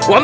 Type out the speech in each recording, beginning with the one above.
Wam-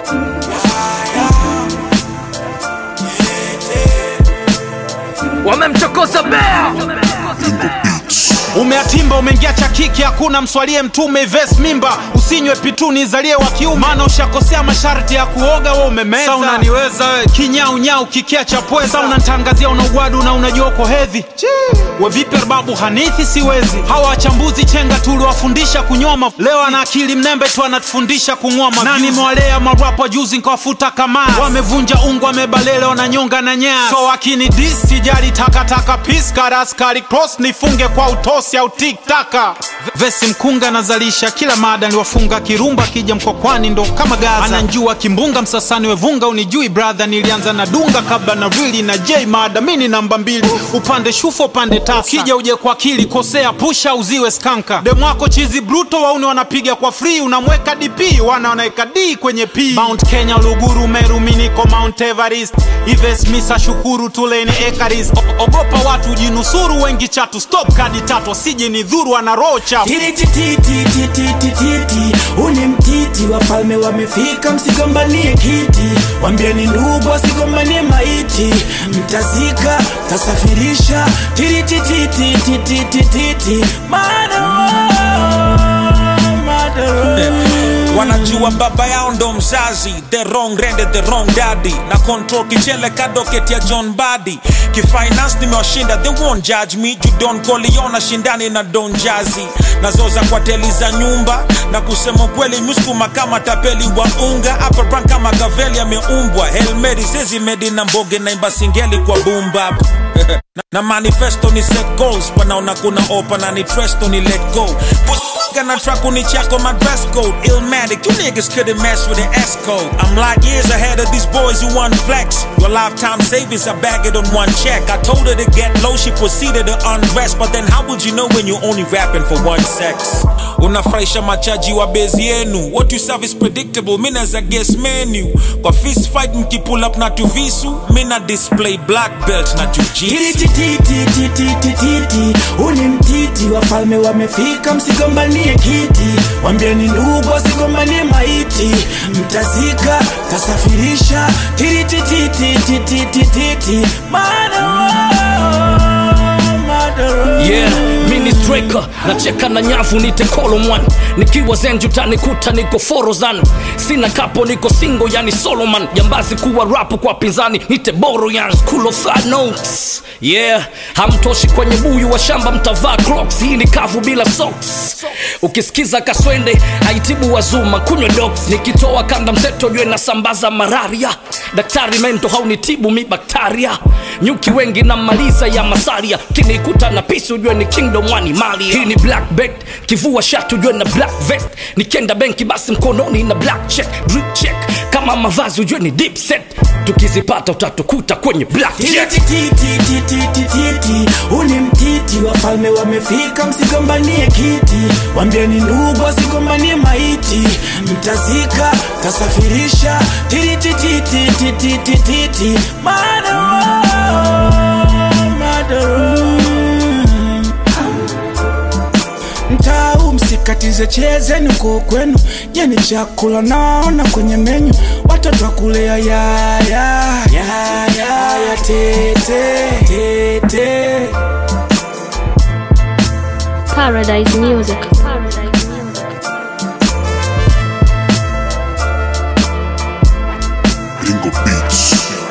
wamemchokoza bea umeatimba umeingia cha kiki hakuna mswalie mtume ves mimba usinywe pitu nizalie wa kiume maana ushakosea masharti ya kuoga we umemeza Sa unaniweza we kinyaunyau kikia cha pweza Sa unantangazia una ugwadu na unajua uko hedhi we vipi babu hanithi siwezi hawa wachambuzi chenga tuliwafundisha kunyoma leo ana akili mnembe tu anatufundisha kung'oma nani mwalea marapa juzi nkawafuta kama wamevunja ungu wamebalele wananyonga na nyaya so wakini dis sijali takataka piskaraskari cross nifunge kwa utosi au tiktaka vesi mkunga nazalisha kila mada niliwafunga kirumba akija mkokwani ndo kama gaza ananjua kimbunga msasani wevunga unijui brother nilianza na dunga kabla na rili na j mada mini namba mbili upande shufo upande tasa ukija uje kwa akili kosea pusha uziwe skanka demwako chizi bruto wauni wanapiga kwa free unamweka dp wana wanaweka d kwenye p mount kenya luguru meru miniko mount everest ives misa shukuru tuleni ekaris O- ogopa watu jinusuru wengi chatu stop kadi tatu asije ni dhuru ana roho chafu titititititititi uni mtiti wafalme wamefika msigombanie kiti wambieni ndugu wasigombanie maiti mtazika tasafirisha titititititititi wanajua baba yao ndo mzazi the wrong rende the wrong daddy na control kichele kadoket ya john badi kifinance nimewashinda they won't judge me judon koliona shindani na don jazi nazoza kwa teli za nyumba na kusema ukweli muskuma kama tapeli wa unga upper kama gaveli ameumbwa helmedi sezi medi na mboge naimba singeli kwa bumba na, na manifesto ni set goals panaona kuna opa na ni tresto ni let go Pussy na track ni chako my dress code Illmatic, you niggas couldn't mess with the S code I'm like years ahead of these boys who want flex Your lifetime savings, I bag it on one check I told her to get low, she proceeded to undress But then how would you know when you're only rapping for one sex? Unafurahisha machaji wa bezi yenu What you serve is predictable, mi naza guess menu Kwa fist fight mkipull up na tuvisu Mi na display black belt na jujitsu titititititititi uni mtiti wafalme wamefika msigombanie kiti wambieni ndugu wasigombanie maiti mtazika tasafirisha titititititititi yeah mini striker nacheka na nyavu nite kolomwan nikiwa zenjutani kuta niko forozan sina kapo niko singo yani soloman jambazi kuwa rapu kwa pinzani nite boro yan school of hard notes yeah hamtoshi kwenye buyu wa shamba mtavaa crocs hii ni kavu bila socks ukisikiza kaswende haitibu wazuma kunywa dox nikitoa kanda mseto jue nasambaza malaria daktari mento haunitibu mi baktaria nyuki wengi na maliza ya masaria kinikuta na pisi ujue ni kingdom wani mali hii ni black bet kivua shati ujue na black vest nikienda benki basi mkononi na black check drip check kama mavazi ujue ni deep set tukizipata utatukuta kwenye black check tititititititi uni mtiti wafalme wamefika msigombanie kiti wambieni ndugu wasigombanie maiti mtazika tasafirisha titititititititi mtau msikatize chezeni uko kwenu jeni chakula naona kwenye menyu watoto wakulea yaya yaya tete tete Paradise Music. Paradise Music. Bingo Beats.